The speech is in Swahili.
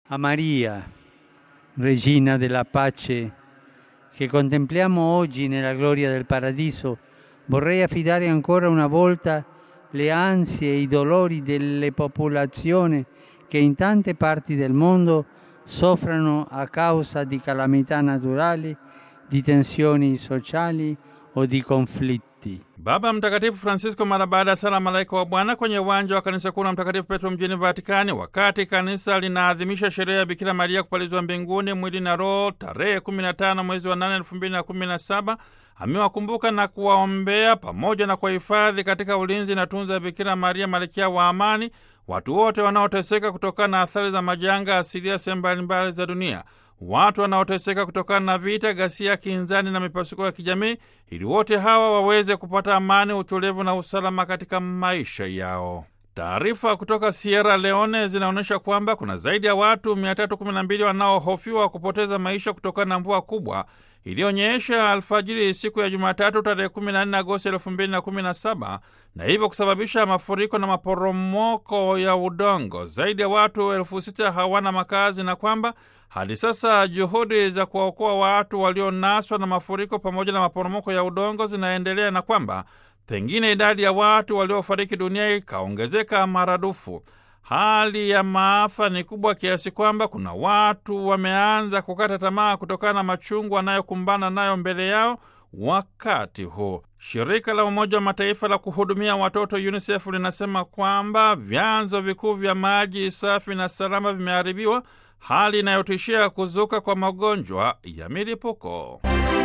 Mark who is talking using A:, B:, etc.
A: A Maria, Regina della Pace, che contempliamo oggi nella gloria del Paradiso, vorrei affidare ancora una volta le ansie e i dolori delle popolazioni che in tante parti del mondo soffrono a causa di calamità naturali, di tensioni sociali o di conflitti.
B: Baba Mtakatifu Francisco mara baada ya sala malaika wa Bwana kwenye uwanja wa kanisa kuu la Mtakatifu Petro mjini Vatikani, wakati kanisa linaadhimisha sherehe ya Bikira Maria kupalizwa mbinguni mwili na roho tarehe 15 mwezi wa 8 2017, amewakumbuka na kuwaombea pamoja na kuwahifadhi katika ulinzi na tunza ya Bikira Maria malkia wa amani watu wote wanaoteseka kutokana na athari za majanga asilia sehemu mbalimbali za dunia watu wanaoteseka kutokana na vita, ghasia, kinzani na mipasuko ya kijamii, ili wote hawa waweze kupata amani, utulivu na usalama katika maisha yao. Taarifa kutoka Sierra Leone zinaonyesha kwamba kuna zaidi ya watu 312 wanaohofiwa kupoteza maisha kutokana na mvua kubwa iliyonyesha alfajiri siku ya Jumatatu tarehe 14 Agosti 2017 na hivyo kusababisha mafuriko na maporomoko ya udongo. Zaidi ya watu elfu sita hawana makazi na kwamba hadi sasa juhudi za kuwaokoa watu walionaswa na mafuriko pamoja na maporomoko ya udongo zinaendelea na kwamba pengine idadi ya watu waliofariki dunia ikaongezeka maradufu. Hali ya maafa ni kubwa kiasi kwamba kuna watu wameanza kukata tamaa kutokana na machungu wanayokumbana nayo mbele yao wakati huu. Shirika la Umoja wa Mataifa la kuhudumia watoto UNICEF linasema kwamba vyanzo vikuu vya maji safi na salama vimeharibiwa, hali inayotishia kuzuka kwa magonjwa ya milipuko.